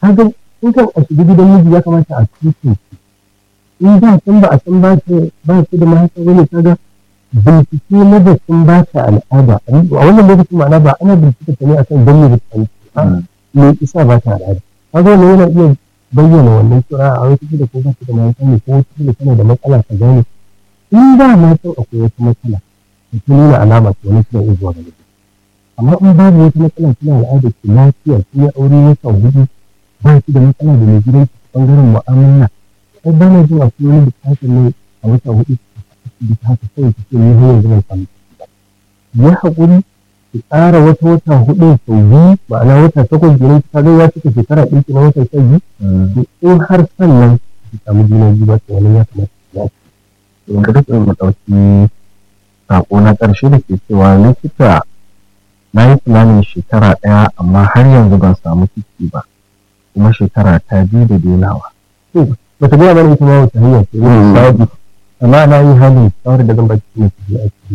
kaga in kan a shiga gidan miji ya kamata a tuce in da san ba a san ba ta ba ta da mahaifa bane kaga bincike na da sun ba ta al'ada a wannan lokacin ma'ana ba ana bincike ta ne akan dan me da ta me isa ba ta al'ada kaga wannan yana iya bayyana wannan cewa a wata da ko ba ta da mahaifa ne ko wata da tana da matsala ka gane in da ma san akwai wata matsala ta nuna alama ta wani suna iya zuwa ga amma in babu wata matsala kina al'ada ki lafiya kin yi aure wata hudu ba ki da matsala da mai gidan ki bangaren mu'amala sai ba na jin akwai wani bukatar ne a wata hudu asibiti haka kawai ki ce ni har yanzu ban samu ciki ba ya haƙuri ki ƙara wata wata hudu sau biyu ma'ana wata takwas kenan ki kaga ya cika shekara ɗin ki na wata sha biyu in har sannan ki samu juna biyu ba to wani ya kamata ki ya in ka rike mu ɗauki sako na ƙarshe da ke cewa likita na yi tunanin shekara ɗaya amma har yanzu ban samu ciki ba kuma shekara ta biyu da denawa. ba ta gaya mana ita ma wata hanya ce amma na yi halin shawarar da zan baki ne ki je aiki